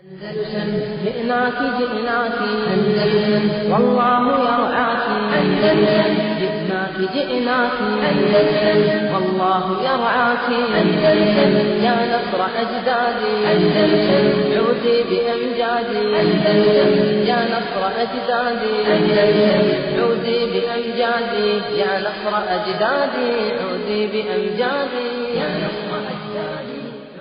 أندلسن جئناك جئناك أندلسن والله يرعاك أندلسن جئناك جئناك أندلسن والله يرعاك أندلسن يا نصر أجدادي أندلسن عودي بأمجادي أندلسن يا نصر أجدادي أندلسن عودي بأمجادي يا نصر أجدادي عودي بأمجادي يا نصر أجدادي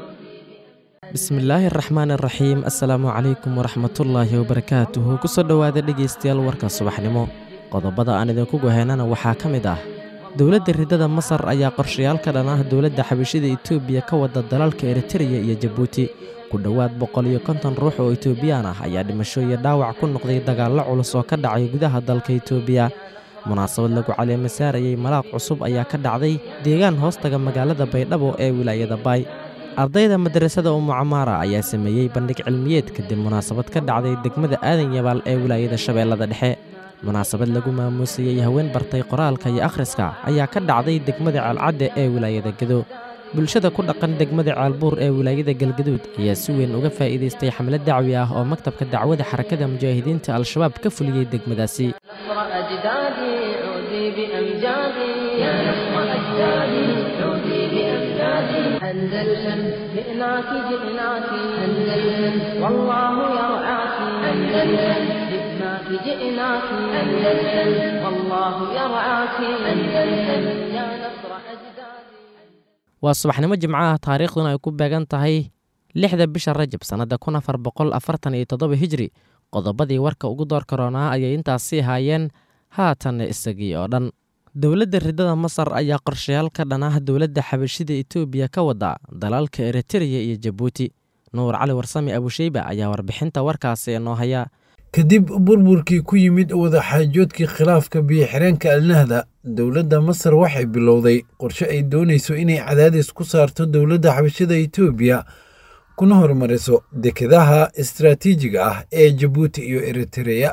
bismillaahi araxmaan araxiim assalaamu calaykum waraxmatullaahi wabarakaatuhu kusoo dhowaada dhegaystayaal warka subaxnimo qodobada aan idinku goheynana waxaa ka mid ah dowladda ridada masar ayaa qorshayaal ka dhan ah dowladda xabashida etoobiya ka wada dalalka eritreya iyo jabuuti ku dhowaad boqol iyo konton ruux oo etoobiyaan ah ayaa dhimasho iyo dhaawac ku noqday dagaallo culus oo ka dhacay gudaha dalka etoobiya munaasabad lagu caleemasaarayey malaaq cusub ayaa ka dhacday deegaan hoostaga magaalada baydhabo ee wilaayada baay ardayda madarasada umu camaara ayaa sameeyey bandhig cilmiyeed kadib munaasabad ka dhacday degmada aadan yabaal ee wilaayada shabeellada dhexe munaasabad lagu maamuusayey haween bartay qoraalka iyo akhriska ayaa ka dhacday degmada ceelcadde ee wilaayada gedo bulshada ku dhaqan degmada ceelbuur ee wilaayada galgaduud ayaa si weyn uga faa'iidaystay xamlad dacwi ah oo maktabka dacwada xarakada mujaahidiinta al-shabaab ka fuliyey degmadaasi نصر أجدادي عودي بأمجادي يا نصر أجدادي عودي بأمجادي أندلسن جئناك جئناك أندلسن والله يرعاك أندلسن جئناك جئناك أندلسن والله يرعاك أندلسن يا نصر أجدادي waa subaxnimo jimco ah taariikhduna ay ku beegan tahay lixda bisha rajab sannadda kun afar boqol afartan iyo toddoba hijri qodobadii warka ugu door karoonaa ayay intaasii haayeen haatanna isagii oo dhan dowladda ridada masar ayaa qorshayaal ka dhan ah dowladda xabashida etoobiya ka wada dalalka eritreya iyo jabuuti nuur cali warsame abusheyba ayaa warbixinta warkaasi inoo haya kadib burburkii ku yimid wadaxaajoodkii khilaafka biyo-xireenka alnahda dowladda masar waxay bilowday qorshe ay doonayso inay cadaadis ku saarto dowladda xabashada etoobiya kuna horumariso dekedaha istaraatiijiga ah ee jabuuti iyo eritreya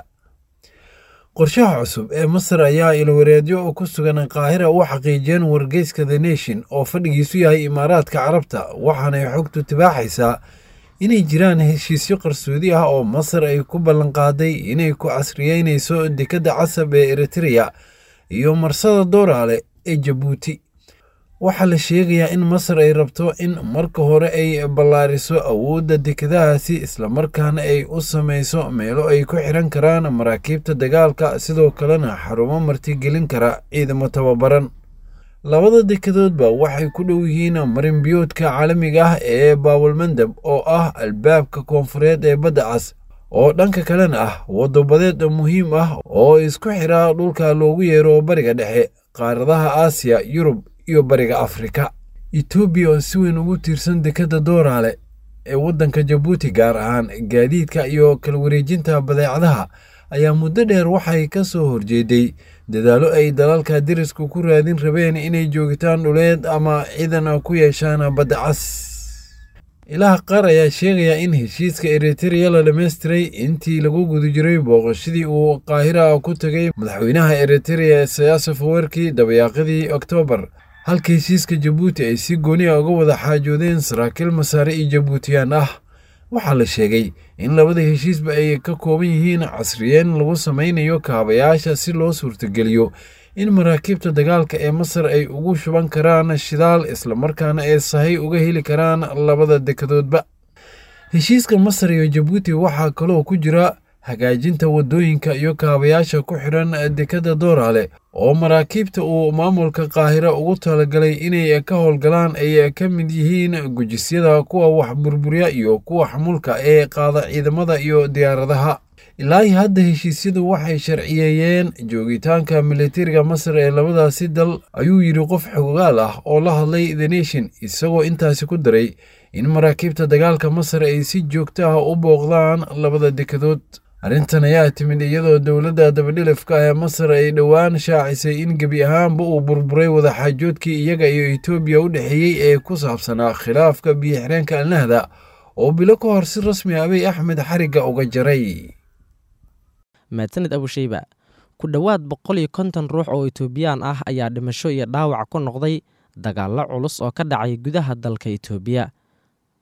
qorshaha cusub ee masar ayaa ilwareedyo ku sugan qaahira u xaqiijiyeen wargeyska the nation oo fadhigiisu yahay imaaraadka carabta waxaanay xogtu tibaaxaysaa inay jiraan heshiisyo qarsoodi ah oo masar ay ku ballanqaaday inay ku casriyeynayso dekedda casab ee eritreya iyo marsada dooraale ee jabuuti waxaa la sheegayaa in masar ay rabto in marka hore ay ballaariso awoodda dekedahaasi islamarkaana ay u samayso meelo ay ku xiran karaan maraakiibta dagaalka sidoo kalena xarumo martigelin kara ciidamo tababaran labada dekedoodba waxay ku dhow yihiin marinbiyoodka caalamiga ah ee baawalmandab oo ah albaabka koonfureed ee badda cas oo dhanka kalena ah waddobadeed muhiim ah oo isku xira dhulka loogu yeero bariga dhexe qaaradaha aasiya yurub iyo bariga afrika etoobiya oo si weyn ugu tiirsan dekedda dooraale ee waddanka jabuuti gaar ahaan gaadiidka iyo kala wareejinta badeecadaha ayaa muddo dheer waxay ka soo horjeeday dadaallo ay dalalka derisku ku raadin rabeen inay joogitaan dhuleed ama ciidan ku yeeshaan badda cas ilaha qaar ayaa sheegaya in heshiiska eritreya la dhammaystiray intii lagu guda jiray booqashadii uu qaahira ku tagay madaxweynaha eritreya siyaasaf werki dabayaaqadii oktoobar halka heshiiska jabuuti ay si gooni a uga wada xaajoodeen saraakiil masaare iyo jabuutiyaan ah waxaa la sheegay in labada heshiisba ay ka kooban yihiin casriyeen lagu samaynayo kaabayaasha si loo suurtogeliyo in maraakiibta dagaalka ee masar ay ugu shuban karaan shidaal islamarkaana ay sahay uga heli karaan labada dekedoodba heshiiska masar iyo jabuuti waxaa kaloo ku jira hagaajinta waddooyinka iyo kaabayaasha ku xidhan dekedda dooraale oo maraakiibta uu maamulka qaahira ugu talagalay inay ka howlgalaan ay ka mid yihiin gujisyada kuwa wax burburya iyo kuwa xamulka ee qaada ciidamada iyo diyaaradaha ilaahi hadda heshiisyadu waxay sharciyeeyeen joogitaanka militariga masar ee labadaasi dal ayuu yidhi qof xogaal ah oo la hadlay the nation isagoo intaasi ku daray in maraakiibta dagaalka masar ay si joogto ah u booqdaan labada dekedood arrintan ayaa timid iyadoo dowladda dabadhilifka ee masar ay dhowaan shaacisay in gebi ahaanba uu burburay wadaxaajoodkii iyaga iyo etoobiya u dhexeeyey ee ku saabsanaa khilaafka biyo-xireenka alnahda oo bilo ka hor si rasmi abiy axmed xarigga uga jaray mahadsaned abusheyba ku dhowaad boqol iyo konton ruux oo etoobiyaan ah ayaa dhimasho iyo dhaawac ku noqday dagaallo culus oo ka dhacay gudaha dalka etoobiya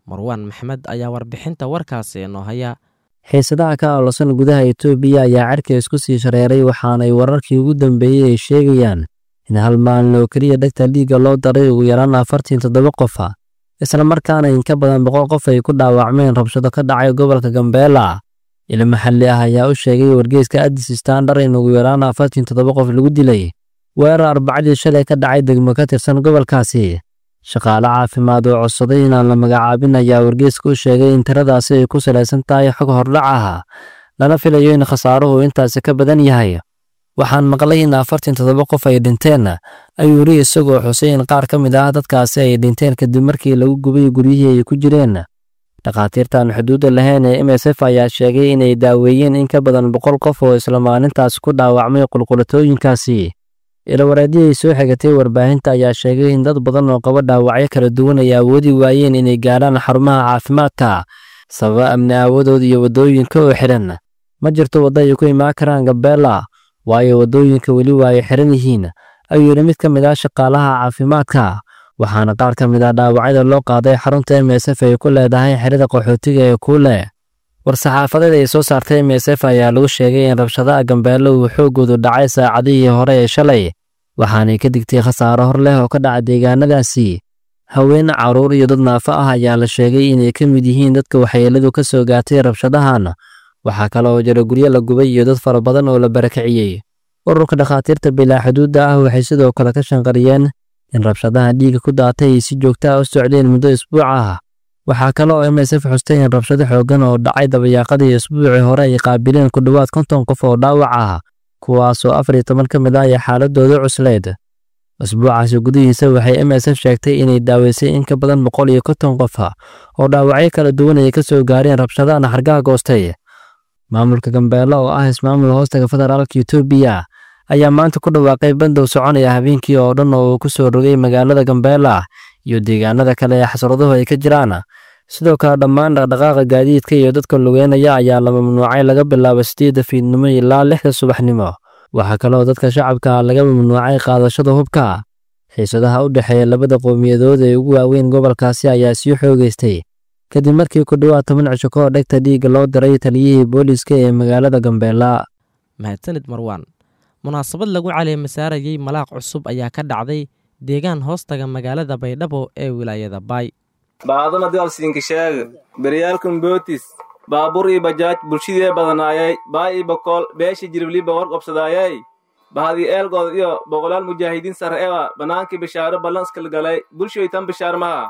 marwaan maxmed ayaa warbixinta warkaasi inoo haya xiisadaha ka olosan gudaha etoobiya ayaa cerka isku sii shareeray waxaanay wararkii ugu dambeeyey ay sheegayaan in hal maalin oo keliya dhegta dhiigga loo daray ugu yaraan afartan toddoba qofa isla markaana in ka badan boqol qof ay ku dhaawacmeen rabshado ka dhacay gobolka gambeela ilo maxalli ah ayaa u sheegay wargeyska addis standard in ugu yaraan afartan toddoba qof lagu dilay weerar arbacadii shalay ka dhacay degmo ka tirsan gobolkaasi shaqaale caafimaad oo codsaday inaan la magacaabin ayaa wargeyska u sheegay in tiradaasi ay ku salaysan tahay xog hordhac ah lana filayo in khasaaruhu intaasi ka badan yahay waxaan maqlay in afartan toddoba qof ay dhinteen ayuu yiri isagoo xusay in qaar ka mid ah dadkaasi ay dhinteen kadib markii lagu gubay guryihii ay ku jireen dhakhaatiirtan xuduudda lahayn ee m s f ayaa sheegay inay daaweeyeen in ka badan boqol qof oo isla maalintaas ku dhaawacmay qulqulatooyinkaasi ilawareedii ay soo xigatay warbaahinta ayaa sheegay in dad badan oo qaba dhaawacyo kala duwan ay awoodi waayeen inay gaadhaan xarumaha caafimaadka sababa amni aawadood iyo waddooyinka oo xidhan ma jirto waddo ay ku imaan karaan gabeela waayo waddooyinka weli waa ay xiran yihiin ayuu yidhi mid ka mid ah shaqaalaha caafimaadka waxaana qaar ka mid ah dhaawacyada loo qaaday xarunta m s f ay ku leedahay xerada qaxootiga ee kuule war-saxaafadeed ay soo saartay m s f ayaa lagu sheegay in rabshadaha gambeelo uu xooggoodu dhacay saacadihii hore ee shalay waxaanay ka digtay khasaaro hor leh oo ka dhaca deegaanadaasi haween carruur iyo dad naafo ah ayaa la sheegay inay ka mid yihiin dadka waxyeeladu ka soo gaatay rabshadahan waxaa kale oo jira guryo la gubay iyo dad fara badan oo la barakiciyey ururka dhakhaatiirta bilaa xuduudda ah waxay sidoo kale ka shanqariyeen in rabshadaha dhiigga ku daatay ay si joogta ah u socdeen muddo isbuuc ah waxaa kale oo m s f xustay in rabshado xooggan oo dhacay dabayaaqadii isbuucii hore ay qaabileen ku dhowaad konton qof oo dhaawac ah kuwaasoo afar iyo toban ka mid ah ay xaaladooda cuslayd isbuucaasi gudihiisa waxay m s f sheegtay inay daaweysay in ka badan boqol iyo konton qof oo dhaawacyo kala duwan ay ka soo gaareen rabshadahan xargaha goostay maamulka gambeelo oo ah ismaamul hoostaga federaalka etoobiya ayaa maanta ku dhawaaqay bandow soconaya habeenkii oo dhan oo uu ku soo rogay magaalada gambeela iyo deegaanada kale ee xasraduhu ay ka jiraan sidoo kale dhammaan dhaqdhaqaaqa gaadiidka iyo dadka lugeynaya ayaa la mamnuucay laga bilaabo sideedda fiidnimo ilaa lixda subaxnimo waxaa kaleoo dadka shacabka laga mamnuucay qaadashada hubka xiisadaha u dhexeeya labada qowmiyadood ee ugu waaweyn gobolkaasi ayaa sii xoogeystay kadib markii ku dhowaad toban cisho ka hor dhegta dhiigga loo diray taliyihii booliiska ee magaalada gambeela mahadsanid marwaan munaasabad lagu caleemasaarayey malaaq cusub ayaa ka dhacday deegaan hoostaga magaalada baydhabo ee wilaayada baay baadana dalsiinka sheega beryaalkan bootis baabuur ii bajaaj bulshidee badanaayay baa ii bokool beesha jiribliba war qabsadaayay bahadii eelgood iyo boqolaal mujaahidiin sare ewa bannaankii bishaaro ballanskal galay bulshoytan bishaar maha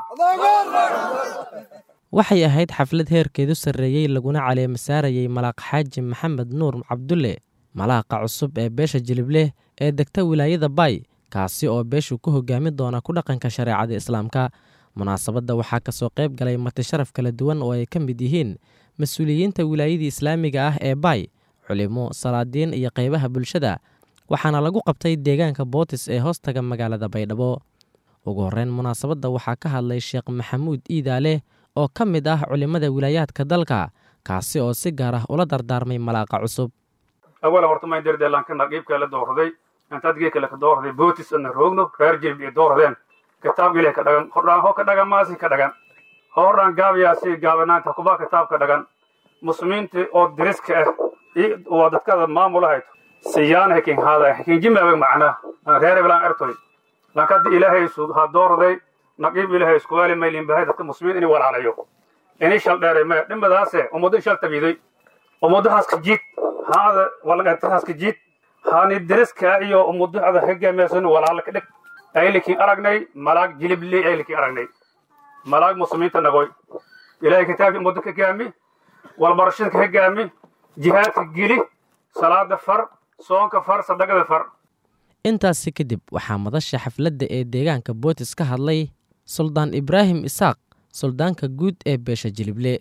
waxay ahayd xaflad heerkeedu sarreeyey laguna caleemasaarayey malaaq xaaji maxamed nuur cabdulle malaaqa cusub ee beesha jilibleh ee degta wilaayada baay kaasi oo beeshu ku hogaami doona ku dhaqanka shareecada islaamka munaasabadda waxaa kasoo qayb galay marti sharaf kala duwan oo ay ka mid yihiin mas-uuliyiinta wilaayadii islaamiga ah ee baay culimo salaadiin iyo qaybaha bulshada waxaana lagu qabtay deegaanka bootis ee hoostaga magaalada baydhabo ugu horreyn munaasabadda waxaa ka hadlay sheekh maxamuud iidaale oo ka mid ah culimmada wilaayaadka dalka kaasi oo si gaar ah ula dardaarmay malaaqa cusub awala horta mayn derdeelankana qiibkaa la doorday intaad geekale ka doorday bootis ana roogno reer jilb iyo dooradeen kitaabgile ka dhagan hordhaan ho ka dhagan maasi ka dhagan hordhaan gaabayaasi gaabanaanta kubaa kitaab ka dhagan muslimiinta oo diriska ah waa dadkada maamulahayd siyaan hekin haada hekin jimaabag macnaa reer eblaan ertoy lankada ilaahay ha doorday naqiib ilaahay iskuwaali maylin bahay dadka muslimiin inay walaalayo inay shal dheeray maya dhimadaase ummado shal tabiiday ummadahaas ka jiid haada walagaatahaas ka jiid haani diriska iyo ummadaada hoggaamiyaasan walaala ka dhig aylikin aragnay malaag jilibley aylikin aragnay malaag muslimiinta nagoy ilaahay kitaabkii ummado ka gaami walbarashada ka gaami jihaadka geli salaada far soonka far sadaqada far intaasi kadib waxaa madasha xafladda ee deegaanka bootis ka hadlay suldaan ibraahim isaaq suldaanka guud ee beesha jilible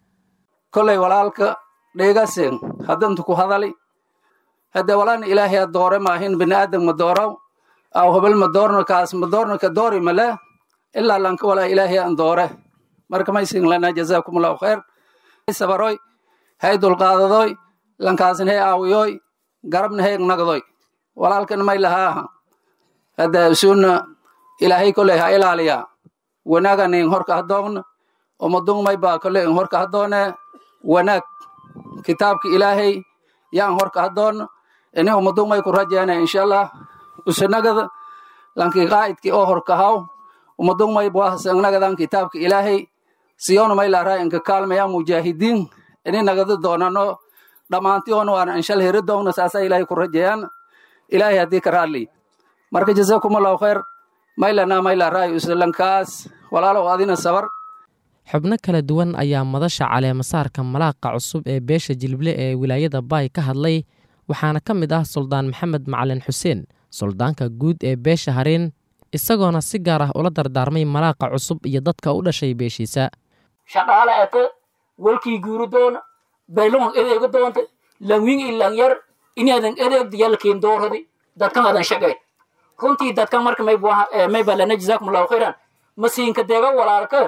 kolay walaalka dheegasen haddantu ku hadali hadde walaana ilaahay a doore maahin bini'aadam ma doorow aw hobel ma doorno kaas ma doorno ka doori male ilaa lanka walaa ilaahay an doore marka maysin lana jazakumullahu khayr sabaroy hay dulqaadadoy lankaasna hay aawiyoy garabna hay nagdoy walaalkan may lahaaha hadda suuna ilaahay koley ha ilaaliya wanaganin horka hadoogna umadung may baa kole in horka hadoone wanaag kitaabka ilaahay yaan horka hadoon ini umadung may ku rajeene inshallah usanagada lanki qaa'idki oo horkahaw umadung may buahasanagadan kitaabka ilaahay siyonu may laaraa inka kaalmaya mujaahidiin ini nagada doonano dhammaantiyoonu aan inshal heri doogno saasa ilaahay ku rajeeyaan ilaahay haddii ka raadli marka jazakumullahu khayr maylana maylaraayo islankaas walaalow adina sabar xubno kala duwan ayaa madasha caleemasaarka malaaqa cusub ee beesha jilble ee wilaayada baay ka hadlay waxaana ka mid ah suldaan maxamed macalin xuseen suldaanka guud ee beesha hariin isagoona si gaar ah ula dardaarmay malaaqa cusub iyo dadka u dhashay beeshiisa shaqaale ete walkii guuri doona baylon edeega doonta langwing i langyar inadan edeegda yalkiin dooradi dadkan adan shaqay runtii dadkan marka may balana jazakumullahu khayran masiinka deega walaalka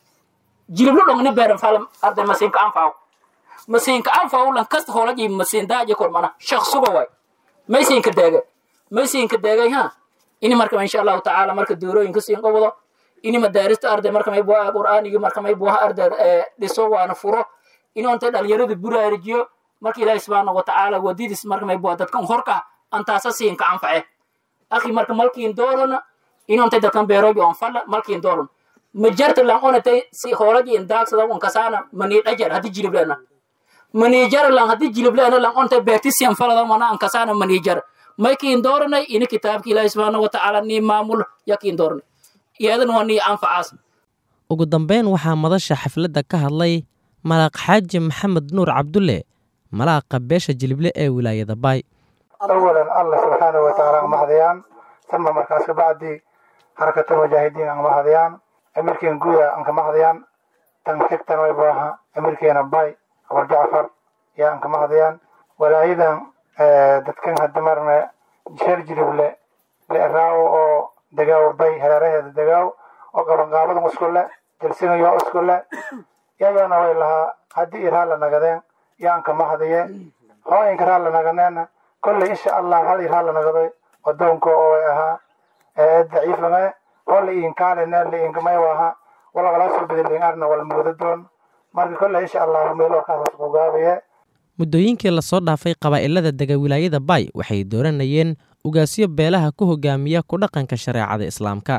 jiliblo dhongni beeran falam arday masiinka anfaaw masiinka anfaaw lan kasta hoolaji masiin daaji kormana shaq suga way maysiinka deega maysiinka deegay ha ini marka insha allahu tacaala marka doorooyinka siin qabado ini madaarista arday marka may buha qur'aanigi marka may buha arday dhiso waana furo inonta dhalinyarada buraarijiyo marka ilaahi subxaana watacaala wadidis marka may buha dadkan horka antaasa siinka anface akhi marka malkiin doorona inonta dadkan beeroobi on falla malkiin dooron ma jarta lan onatay si hoolaji in daagsada un kasaana manii dhajar haddi jiliblena manii jara lan haddi jiliblena lan onta beerti siyan falada mana an kasaana manii jara maykiin dooranay ini kitaabka ilaahi subxaana watacaala nii maamul yakiin dooranay iyadan waa nii anfacaas ugu dambeyn waxaa madasha xafladda ka hadlay malaaq xaaji maxamed nuur cabdulle malaaqa beesha jilible ee wilaayada baay awalan allah subxaanahu watacaala ang mahadayaan sama markaas kabacdi harakatan mujaahidiin ang mahadayaan amirkeen guuda ang kamahadayaan tan xigtan way baaha amirkeena bay abul jacfar yaa ang kamahadayaan walaayadan dadkan hadda marna sheer jilible le raawo oo degaawo bay hareeraheeda degaaw oo qabanqaabadan iskule jalsinayo iskule yagana way lahaa haddii iraa la nagadeen yaan kamahadaye hooyinka raa la naganeena kolley insha allah hal iraa la nagaday wadoonka oo way ahaa daciifame oo la iinkaalene la iinkamay waha walaqalaasoo bedeliin arna wala mooda doon marka kolley insha allah meel warkaas ku gaabaye muddooyinkii lasoo dhaafay qabaa'ilada dega wilaayada baay waxay dooranayeen ugaasyo beelaha ku hogaamiya ku dhaqanka shareecada islaamka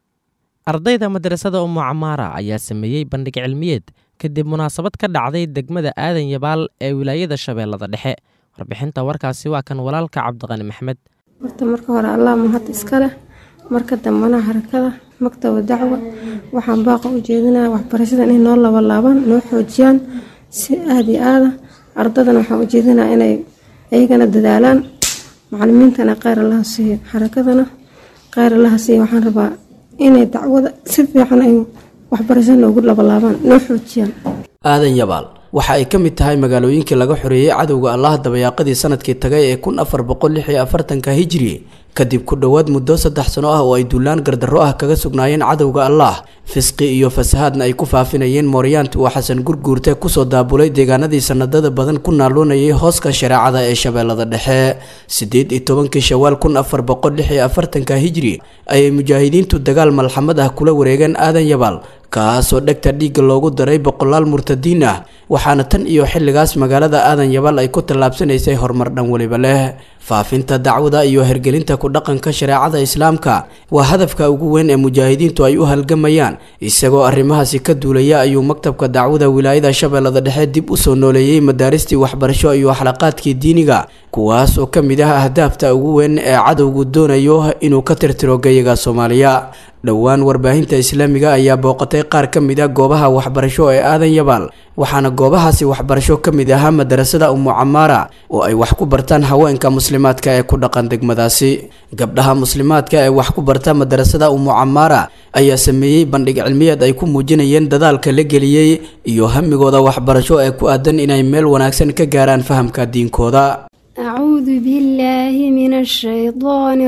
ardayda madrasada umu camaara ayaa sameeyey bandhig cilmiyeed kadib munaasabad ka dhacday degmada aadan yabaal ee wilaayada shabeellada dhexe warbixinta warkaasi waa kan walaalka cabdiqani maxmed horta marka hore allah mahad iska leh marka dambana harakada maktaba dacwa waxaan baaqa u jeedinaya waxbarashada inay noo labalaabaan noo xoojiyaan si aada iyo aada ardadana waxaan u jeedinaya inay iyagana dadaalaan macalimiintana kheyr allaha siiyo xarakadana kheyr allaha siiyo waxaan rabaa inay dacwada si fiican ay waxbarashada noogu labalaabaan noo xoojiyaan aadan yabaal waxa ay ka mid tahay magaalooyinkii laga xoreeyey cadowga allaha dabayaaqadii sanadkii tagay ee kun afar boqol lix iyo afartanka hijri kadib ku dhowaad muddo saddex sano ah oo ay duulaan gardarro ah kaga sugnaayeen cadowga allah fisqi iyo fasahaadna ay ku faafinayeen mooryaanta uu xasan gurguurte kusoo daabulay deegaanadii sanadada badan ku naaluunayay hooska shareecada ee shabeellada dhexe siddeed iyo tobankii shawaal kun afar boqol lix iyo afartanka hijri ayay mujaahidiintu dagaal malxamad ah kula wareegeen aadan yabaal kaasoo dhegta dhiigga loogu daray boqolaal murtadiin ah waxaana tan iyo xilligaas magaalada aadan yabaal ay ku tallaabsanaysay horumar dhan weliba leh faafinta dacwada iyo hergelinta ku dhaqanka shareecada islaamka waa hadafka ugu weyn ee mujaahidiintu ay u halgamayaan isagoo arrimahaasi ka duulaya ayuu maktabka dacwada wilaayada shabeellada dhexe dib u soo nooleeyey madaaristii waxbarasho iyo xalaqaadkii diiniga kuwaas oo ka mid ah ahdaafta ugu weyn ee cadowgu doonayo inuu ka tirtiro gayaga soomaaliya dhowaan warbaahinta islaamiga ayaa booqatay qaar ka mid a goobaha waxbarasho ee aadan yabaal waxaana goobahaasi waxbarasho ka mid ahaa madarasada umu camaara oo ay wax ku bartaan haweenka muslimaadka ee ku dhaqan degmadaasi gabdhaha muslimaadka ee wax ku barta madarasada umu camaara ayaa sameeyey bandhig cilmiyeed ay ku muujinayeen dadaalka la geliyey iyo hamigooda waxbarasho ee ku aadan inay meel wanaagsan ka gaaraan fahamka diinkooda أعوذ بالله من الشيطان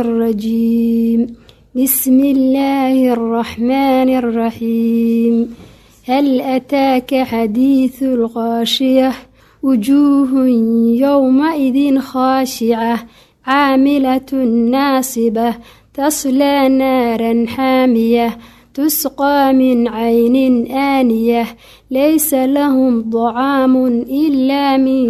الرجيم بسم الله الرحمن الرحيم هل أتاك حديث الغاشية وجوه يومئذ خاشعة عاملة ناصبة تصلى نارا حامية تسقى من عين آنية ليس لهم طعام إلا من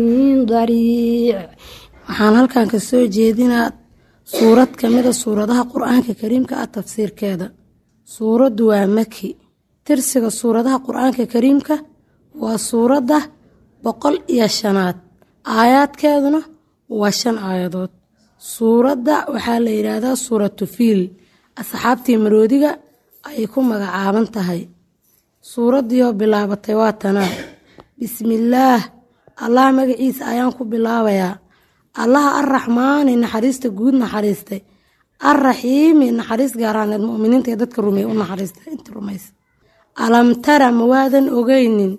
ضريع waxaan halkan ka soo jeedinaa suurad ka mida suuradaha qur-aanka kariimka ah tafsiirkeeda suuraddu waa maki tirsiga suuradaha qur-aanka kariimka waa suuradda boqol iyo shanaad aayaadkeeduna waa shan aayadood suuradda waxaa la yidhaahdaa suuratu fiil asxaabtii maroodiga ayay ku magacaaban tahay suuraddiioo bilaabatay waa tanaa bismillaah allah magaciisa ayaan ku bilaabayaa allaha arraxmaani naxariista guud naxariistay arraxiimi naxariis gaaraaneed muminiinta ee dadka rumeeye u naxariista inta rumaysa alam tara ma waadan ogeynin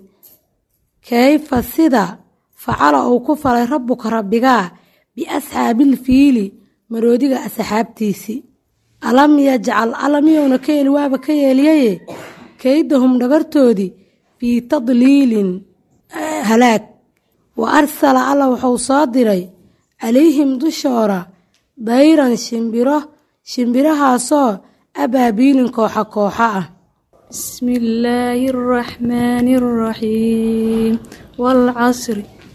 kayfa sida facala uu ku falay rabbuka rabbigaa biasxaabil fiili maroodiga asxaabtiisii alam yajcal alamiyowna ka yeeli waaba ka yeeliyaye kaydahum dhagartoodii fii tadliilin halaag wa arsala alla wuxuu soo diray calayhim dushoora dayran shimbiro shimbirahaasoo abaabiilin kooxa kooxa ah بسم الله الرحمن الرحيم والعصر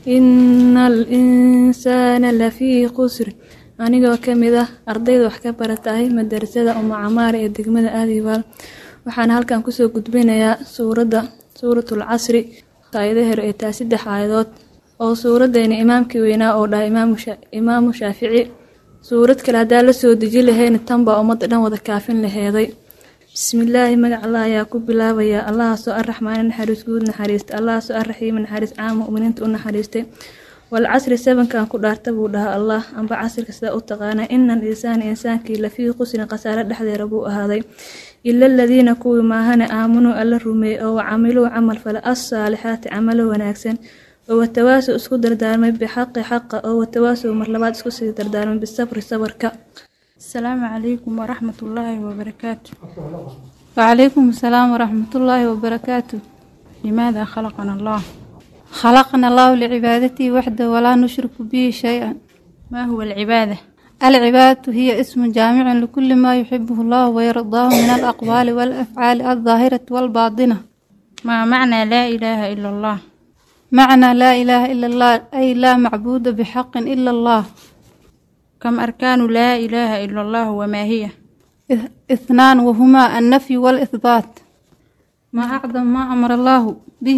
إن الإنسان لفي خسر anigoo ka mid ah ardayda wax ka baratahay madarasada uma camaar ee degmada aadibaal waxaana halkan kusoo gudbinayaa suuradda suuratul casri aayadaheer ee taa saddex aayadood oo suuraddeena imaamkii weynaa oo dhahay imaamu shaafici suurad kale haddaa la soo deji lahayna tan baa ummadda dhan wada kaafin laheeday bismillaahi magac allah ayaa ku bilaabayaa allahaasoo arraxmaani naxariis guud naxariista allahaasoo arraxiimi naxariis caama muminiinta u naxariistay walcasri sabankan ku dhaarta buu dhahaa allah amba casirka sida u taqaanaa ina al insaana insaankii lafii qusrin khasaare dhexdeeda buu ahaaday ila aladiina kuwii maahane aamunuu alla rumeeyey oo wacamiluu camal fale assaalixaati camalo wanaagsan oo watawaasow isku dardaarmay bixaqi xaqa oo watawaasow mar labaad isku sii dardaarmay bisabri sabarka السلام عليكم ورحمة الله وبركاته وعليكم السلام ورحمة الله وبركاته لماذا خلقنا الله خلقنا الله لعبادته وحده ولا نشرك به شيئا ما هو العبادة العبادة هي اسم جامع لكل ما يحبه الله ويرضاه من الأقوال والأفعال الظاهرة والباطنة ما معنى لا إله إلا الله معنى لا إله إلا الله أي لا معبود بحق إلا الله كم أركان لا إله إلا الله وما هي اثنان وهما النفي والإثبات ما أعظم ما أمر الله به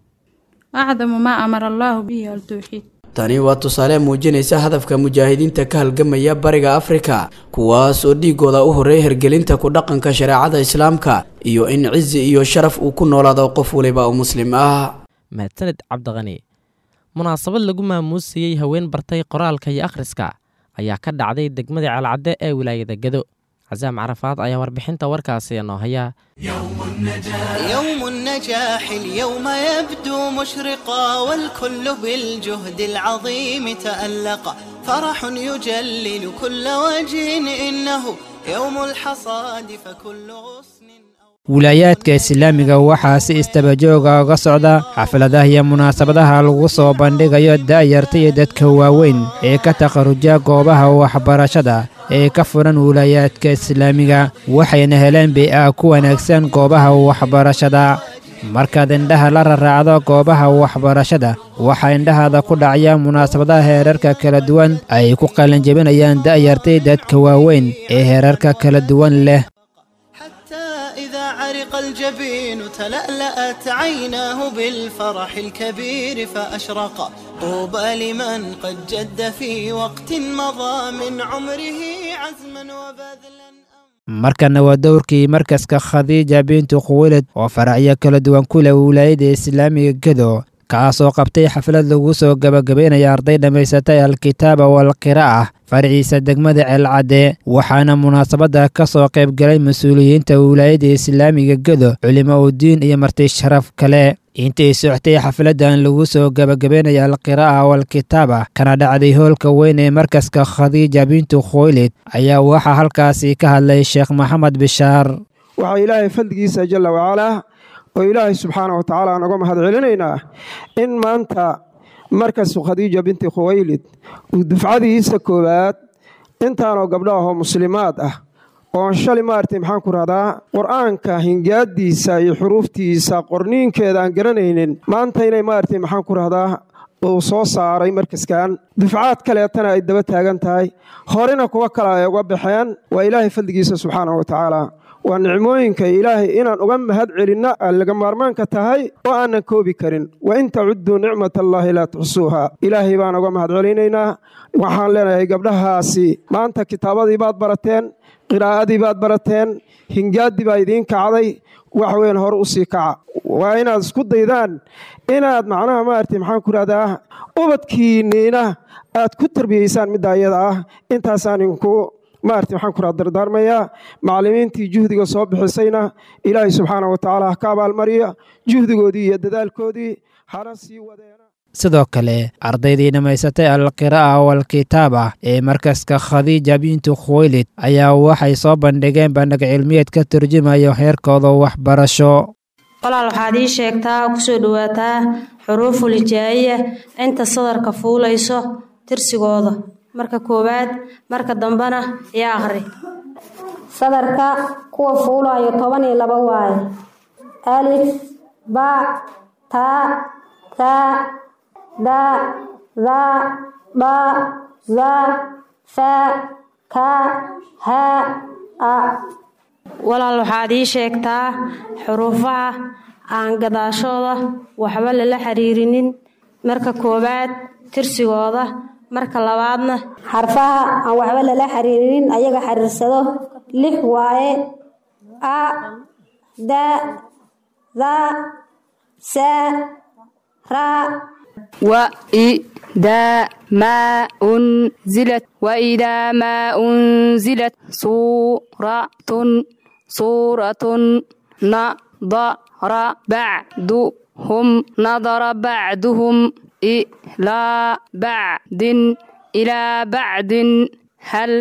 أعظم ما أمر الله به التوحيد tani waa tusaale muujinaysa hadafka mujaahidiinta ka halgamaya bariga afrika kuwaas oo dhiigooda u horreeya hergelinta ku dhaqanka shareecada islaamka iyo in cizi iyo sharaf uu ku noolaado qof waliba oo muslim ah mahadsaned cabdiqani munaasabad lagu maamuusayey haween bartay qoraalka iyo akhriska ayaa ka dhacday degmada ceelcadde ee wilaayada gedo casaam carafaad ayaa warbixinta warkaasi noo haya يوم النجاح اليوم يبدو مشرقا والكل بالجهد العظيم تألق فرح يجلل كل وجه إنه يوم الحصاد فكل غصن wilaayaadka islaamiga waxaa si istabajooga uga socda xafladaha iyo munaasabadaha lagu soo bandhigayo da'yarta iyo dadka waaweyn ee ka takharuja goobaha waxbarashada ee ka furan wilaayaadka islaamiga waxayna heleen bay-a ku wanaagsan goobaha waxbarashada markaad indhaha la raraacdo goobaha waxbarashada waxaa indhahaada ku dhacaya munaasabadaha heerarka kala duwan ay ku qalanjebinayaan da'yartay dadka waaweyn ee heerarka kala duwan leh إذا عرق الجبين تلألأت عيناه بالفرح الكبير فأشرق طوبى لمن قد جد في وقت مضى من عمره عزما وبذلا markana waa dowrkii markaska khadiija bintu khuwilad oo faracyo kala duwan ku leh wilaayada islaamiga gedo kaasoo qabtay xaflad lagu soo gabagabaynaya arday dhammaysatay alkitaaba walqira'a farciisa degmada ceelcadde waxaana munaasabadda ka soo qaybgalay mas-uuliyiinta wilaayada islaamiga gedo culimo udiin iyo marti sharaf kale intay soctay xafladdan lagu soo gabagabaynaya alqira'a walkitaaba kana dhacday hoolka weyn ee markaska khadiija bintu khoylid ayaa waxaa halkaasi ka hadlay sheekh maxamed bishaar waxaa ilaahay fadligiisa jalla wacalaa oo ilaahay subxaana wa tacaala aan uga mahad celinaynaa in maanta markasu khadiija binti khuwaylid uu dufcadiisa koowaad intaanoo gabdho ahoo muslimaad ah oon shalay maaragtay maxaan ku rahdaa qur-aanka hingaadiisa iyo xuruuftiisa qorniinkeeda aan garanaynin maanta inay maaragtay maxaan ku rahdaa uu soo saaray markaskan dufcaad kaleetana ay daba taagan tahay horena kuwa kale ay uga baxeen waa ilaahay fadligiisa subxaanahu wa tacaala waa nicmooyinka ilaahay inaan uga mahad celinna laga maarmaanka tahay oo aanan koobi karin wa in tacudduu nicmat allaahi laa tuxsuuha ilaahay baan uga mahad celinaynaa waxaan leenahay gabdhahaasi maanta kitaabadii baad barateen qiraa'adii baad barateen hingaaddii baa idiin kacday wax weyn hore u sii kaca waa inaad isku daydaan inaad macnaha maaragtay maxaan ku rahdaa ubadkiinniina aad ku tarbiyeysaan midda ayada ah intaasaan inku maaragtay maxaan ku rahda dardaarmayaa macallimiintii juhdiga soo bixisayna ilaahay subxaana wa tacaala ha ka abaalmariya juhdigoodii iyo dadaalkoodii hana sii wadeena sidoo kale ardaydii dhammaysatay alqiraa'a walkitaaba ee markaska khadiija bintu khuwaylid ayaa waxay soo bandhigeen bandhig cilmiyeed ka turjumayo heerkooda waxbarasho walaal waxaad ii sheegtaa oo kusoo dhowaataa xuruuful hijaa'iya inta sadarka fuulayso tirsigooda marka koowaad marka dambena yaa akhri sadarka kuwa fuulayo toban iyo laba waaye alif ba taa taa da da ba za fa ka ha a walaal waxaad ii sheegtaa xuruufaha aan gadaashooda waxba lala xiriirinin marka koowaad tirsigooda marka labaadna xarfaha aan waxba lala xiriirinin ayaga xiriirsado lix waaye a da da sa ra وإذا ما أنزلت وإذا ما أنزلت سورة سورة نظر بعضهم نظر بعضهم إلى بعد إلى بعد هل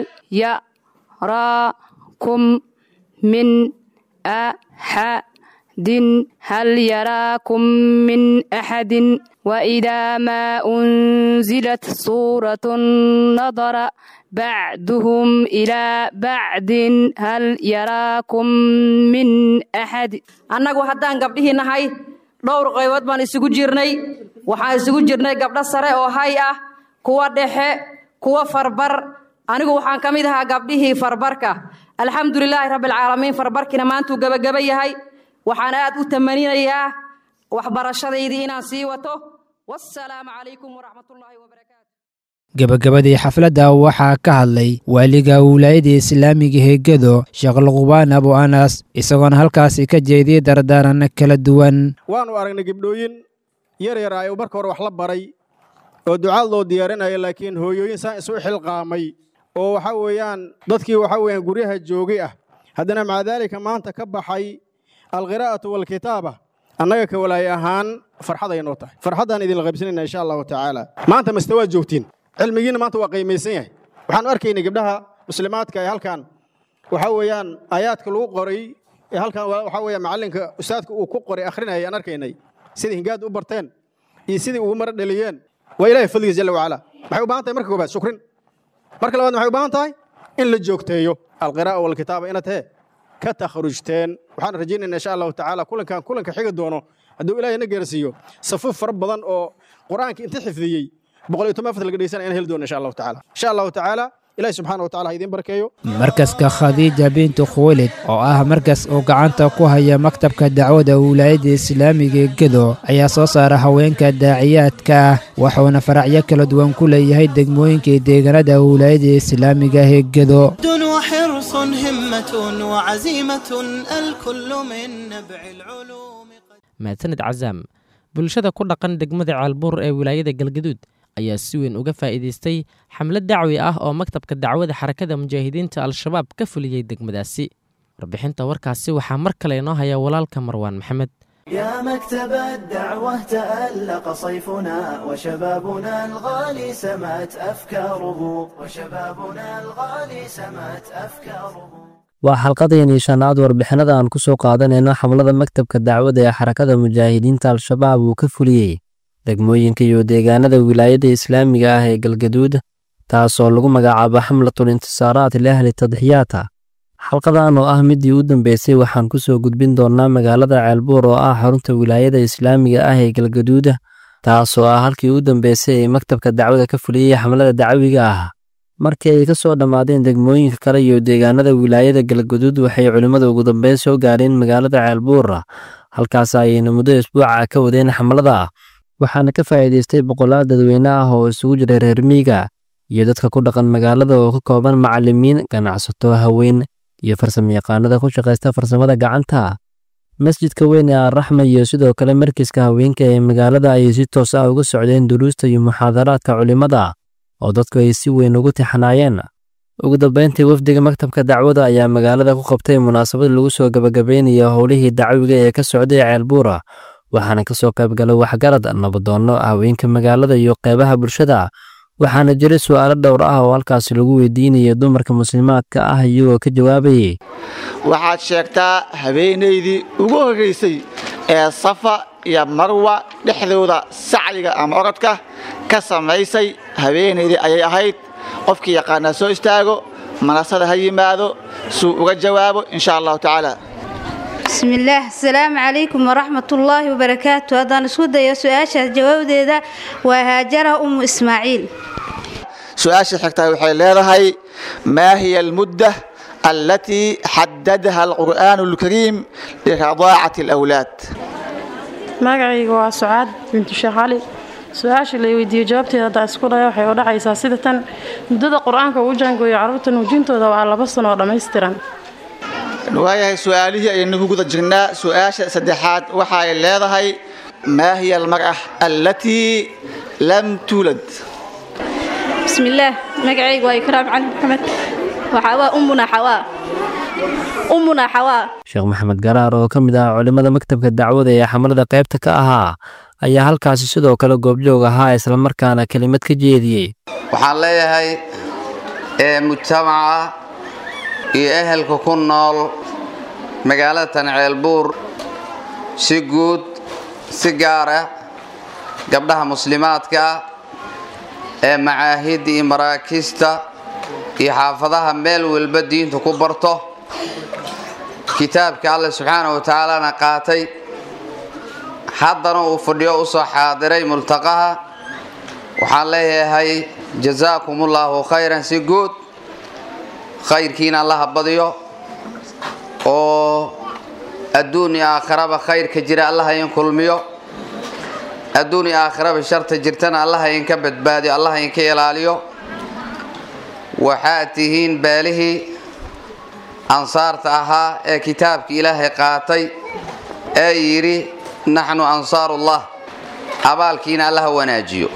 يراكم من أحد هل يراكم من أحد وإذا ما أنزلت سورة نظر بعضهم إلى بعد هل يراكم من أحد annagu haddaan gabdhihii nahay dhowr qaybood baan isugu jirnay waxaan isugu jirnay gabdho sare oo hay ah kuwa dhexe kuwa farbar anigu waxaan ka mid ahaa gabdhihii farbarka alxamdulilaahi rabbilcaalamiin farbarkiina maantuu gebagaba yahay waxaan aad u tamaninayaa waxbarashadaydii inaan sii wato wassalaamu calaykum waraxmatullaahi wabarakaatu gebagabadii xafladda waxaa ka hadlay waaliga wilaayada islaamiga heegado sheekh luqbaan abu anas isagoona halkaasi ka jeediyey dardaaran kala duwan waannu aragnay gabdhooyin yar yar ay marka hore wax la baray oo ducaad loo diyaarinaya laakiin hooyooyin saan isu xilqaamay oo waxa weeyaan dadkii waxa weeyaan guryaha joogay ah haddana maca daalika maanta ka baxay alqiraa'atu waalkitaaba annaga ka walaay ahaan farxaday noo tahay farxaddaan idinla qaybsanayna insha allahu tacaala maanta maste waad joogtiin cilmigiina maanta waa qiimaysan yahay waxaanu arkaynay gabdhaha muslimaadka ee halkan waxa weeyaan aayaadka lagu qoray ee halkan waxa weeyaan macallinka ustaadka uu ku qoray akhrinayay aan arkaynay sidai hingaad u barteen iyo sidii ugu mara dhaliyeen waa ilaahay fadligiis jalla wacala maxay u baahan tahay marka koobaad shukrin marka labaad maxay u baahan tahay in la joogteeyo alqiraa'a walkitaaba inaad hee ka takhrujteen waxaan rajaynaynaa insha allahu tacaala kulankan kulanka xigi doono hadduu ilaahay na gaarsiiyo safuuf fara badan oo qur-aanka inta xifdiyey boqol iyo toban fad laga dhegeysan ayaan heli doona insha allahu tacaala insha allahu tacaala ilahi subxaana wa tacala ha idiin barakeeyo markaska khadiija bintu khuwaylid oo ah markas uu gacanta ku haya maktabka dacwada wilaayadda islaamiga ee gedo ayaa soo saara haweenka daaciyaadka ah wuxuuna faracyo kala duwan ku leeyahay degmooyinka iyo deegaanada wilaayadda islaamiga ee gedo وحرص همة وعزيمة الكل من نبع العلوم mahadsanid casaam bulshada ku dhaqan degmada caalbuur ee wilaayada galgaduud ayaa si weyn uga faa'iidaystay xamlad dacwi ah oo maktabka dacwada xarakada mujaahidiinta al-shabaab ka fuliyey degmadaasi warbixinta warkaasi waxaa mar kale inoo haya walaalka marwaan maxamed يا مكتب الدعوة تألق صيفنا وشبابنا الغالي سمت أفكاره وشبابنا الغالي سمت أفكاره waa xalqadeenii shanaad warbixinada aan ku soo qaadanayno xamlada maktabka dacwada ee xarakada mujaahidiinta al-shabaab uu ka fuliyey degmooyinka iyo deegaanada wilaayadda islaamiga ah ee galgaduud taasoo lagu magacaabo xamlatul intisaaraat liahli tadxiyaata xalqadan oo ah midii u dambeysay waxaan ku soo gudbin doonnaa magaalada ceelbuur oo ah xarunta wilaayada islaamiga ah ee galgaduuda taasoo ah halkii u dambeysay ee maktabka dacwada ka fuliyey xamlada dacwiga ah markii ay ka soo dhammaadeen degmooyinka kale iyo deegaanada wilaayada galgaduud waxay culimmada ugu dambeyn soo gaareen magaalada ceelbuura halkaas ayayna muddo isbuuca ka wadeen xamlada waxaana ka faa'iidaystay boqolaal dadweyne ah oo isugu jiray reer miiga iyo dadka ku dhaqan magaalada oo ka kooban macallimiin ganacsato haween iyo farsamayaqaanada ku shaqaysta farsamada gacanta masjidka weyn ee alraxma iyo sidoo kale markiska haweenka ee magaalada ayay si toos ah uga socdeen duruusta iyo muxaadaraadka culimmada oo dadku ay si weyn ugu tixanaayeen ugu dambeyntii wafdiga maktabka dacwada ayaa magaalada ku qabtay munaasabad lagu soo gabagabeynayo howlihii dacwiga ee ka socday ceelbuura waxaana ka soo qaybgalay waxgarad nabadoonno haweenka magaalada iyo qeybaha bulshada waxaana jiray su'aalo dhowr ah oo halkaasi lagu weydiinayay dumarka muslimaadka ah iyagoo ka jawaabayay waxaad sheegtaa habeenaydii ugu horraysay ee safa iyo marwa dhexdooda sacyiga ama orodka ka samaysay habeenaydii ayay ahayd qofkii yaqaanaa soo istaago manasada ha yimaado suu uga jawaabo insha allahu tacaala bismillaah asalaamu calaykum waraxmatullaahi wabarakaatu haddaan isku dayo su-aashaas jawaabdeeda waa haajara umu ismaaciil su-aasha xigtaa waxay leedahay maa hiya almudda allatii xadadaha alqur'aanu alkariim liradaacati alawlaad magacayga waa sucaad bintu sheekh cali su-aasha la weydiiyey jawaabteeda haddaa isku dhaya waxay u dhacaysaa sida tan muddada qur-aanka uu jaangooyo carruurta nuujintooda waa laba sano oo dhammaystiran waayahay su-aalihii ayaynu ku guda jirnaa su-aasha saddexaad waxa ay leedahay maa hiya almar'a allatii lam tuulad bismillaah magacayga waa ikraam cali maxamed waxaa waa ummuna xawaa ummuna xawaa sheekh maxamed garaar oo ka mid ah culimmada maktabka dacwada ee xamalada qaybta ka ahaa ayaa halkaasi sidoo kale goobjoog ahaa islamarkaana kelimad ka jeediyey waxaan leeyahay ee mujtamaca iyo ehelka ku nool magaalada tanceelbuur si guud si gaara gabdhaha muslimaadka ee macaahidda iyo maraakiista iyo xaafadaha meel walba diinta ku barto kitaabka alle subxaana wa tacaalana qaatay haddana uu fadhiyo u soo xaadiray multaqaha waxaan leeyahay jasaakumullahu khayran si guud khayrkiina allaha badiyo oo adduun iyo aakhiraba khayrka jira allaha in kulmiyo adduun iyo aakhiraba sharta jirtana allaha inka badbaadiyo allaha inka ilaaliyo waxaad tihiin beelihii ansaarta ahaa ee kitaabka ilaahay qaatay ee yidhi naxnu ansaarullah abaalkiina allaha wanaajiyo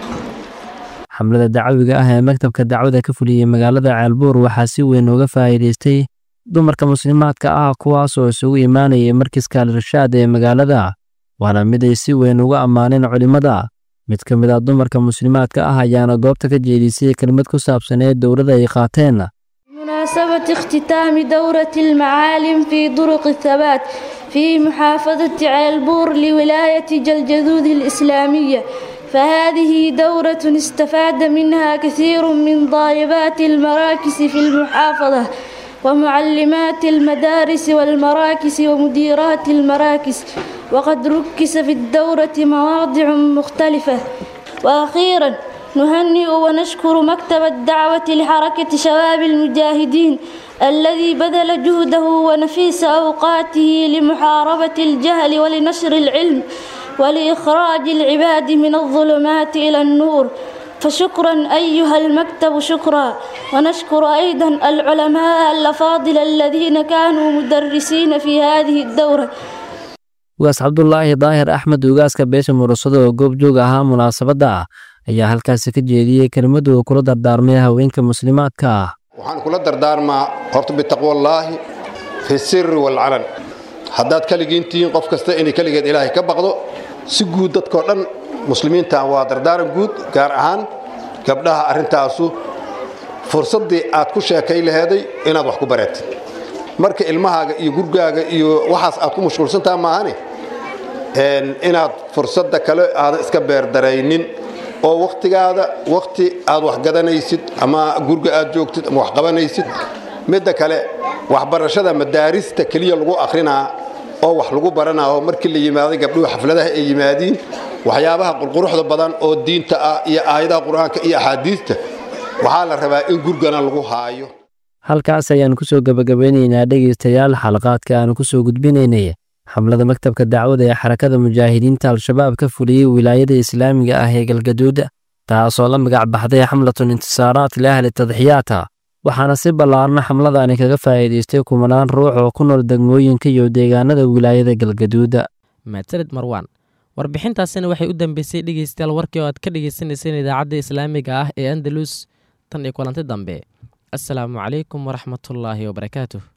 xamlada dacwiga ah ee maktabka dacwada ka fuliyey magaalada ceelbuur waxaa si weyn uga faa'iidaystay dumarka muslimaadka ah kuwaas oo isugu imaanayay markiska al-irshaad ee magaalada waana mid ay si weyn uga ammaaneen culimmada mid ka mid ah dumarka muslimaadka ah ayaana goobta ka jeedisay kelmad ku saabsaneed dowladda ay qaateen بمناسبة اختتام دورة المعالم في طرق الثبات في محافظة عيلبور لولاية جلجذوذ الإسلامية فهذه دورة استفاد منها كثير من طالبات المراكز في المحافظة ومعلمات المدارس والمراكز ومديرات المراكز وقد ركز في الدورة مواضع مختلفة وأخيرا نهنئ ونشكر مكتب الدعوة لحركة شباب المجاهدين الذي بذل جهده ونفيس أوقاته لمحاربة الجهل ولنشر العلم ولإخراج العباد من الظلمات إلى النور فشكرا أيها المكتب شكرا ونشكر أيضا العلماء الأفاضل الذين كانوا مدرسين في هذه الدورة ugaas cabdulaahi daahir axmed ugaaska beesha murasado oo goobjoog ahaa munaasabadda ayaa halkaasi ka jeediyey kelmaddu uu kula dardaarmay haweenka muslimaadka ah waxaan kula dardaarmaa horta bitaqwallaahi fi sirri walcalan haddaad keligiin tihiin qof kasta inay keligeed ilaahay ka baqdo si guud dadkoo dhan muslimiinta waa dardaaran guud gaar ahaan gabdhaha arrintaasu fursaddii aad ku sheekay laheeday inaad wax ku bareetid marka ilmahaaga iyo gurgaaga iyo waxaas aad ku mashquulsantaha maahane inaad fursadda kale aadan iska beerdaraynin oo wakhtigaada wakhti aad wax gadanaysid ama gurga aad joogtid ama wax qabanaysid midda kale waxbarashada madaarista keliya lagu akhrinaa oo wax lagu baranaa oo markii la yimaaday gabdhuhu xafladaha ay yimaadiin waxyaabaha qurquruxda badan oo diinta ah iyo aayadaha qur-aanka iyo axaadiista waxaa la rabaa in gurgana lagu haayo halkaas ayaan ku soo gebagabeynaynaa dhegaystayaal xalaqaadka aanu ku soo gudbinaynay xamlada maktabka dacwada ee xarakada mujaahidiinta al-shabaab ka fuliyey wilaayada islaamiga ah ee galgaduuda taasoo la magac baxday xamlatun intisaaraat liahli tadxiyaata waxaana si ballaarna xamladani kaga faa'iidaystay kumanaan ruux oo ku nool degmooyinka iyo deegaanada wilaayada galgaduuda mahadsanid marwaan warbixintaasina waxay u dambeysay dhegeystayaal warkii oo aad ka dhegeysaneyseen idaacadda islaamiga ah ee andalus tan iyo kulanti dambe asalaamu calaykum waraxmatullaahi wabarakaatuh